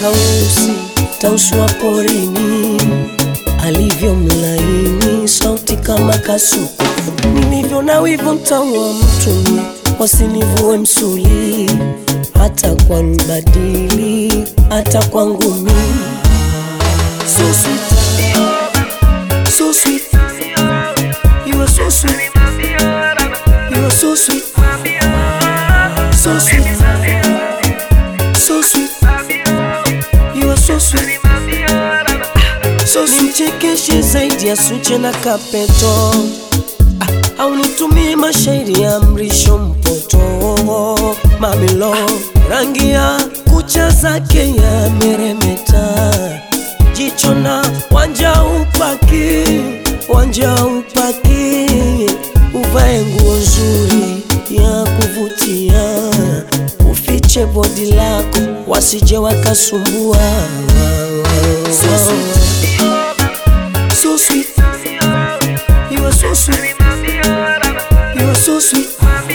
tausi tausi wa porini alivyo mlaini sauti kama kasuku nilivyo na wivu mtaua mtumi wasinivue msuli hata kwa mbadili hata kwa ngumi so sweet so sweet you are so sweet you are so sweet so sweet so sweet you are so sweet so simchekeshe zaidi ya suche na kapeto ah, au nitumie mashairi ya mrisho mpoto mamilo rangi ya kucha zake ya meremeta jicho na wanja upaki wanja upaki uvae nguo nzuri ya kuvutia ufiche bodi lako wasije wakasumbua so sweet. So sweet. You are so sweet. You are so sweet.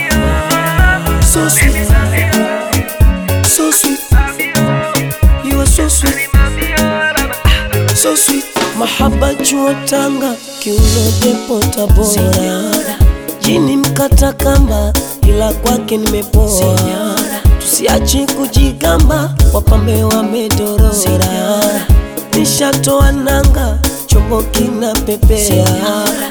So sweet. So sweet. You are so sweet. So sweet. Mahaba jua Tanga, kiuno depo Tabora, jini mkata kamba, ila kwake nimepoa. Tusiache kujigamba, wapambe wamedorora. Nishatoa nanga, chombo kina pepea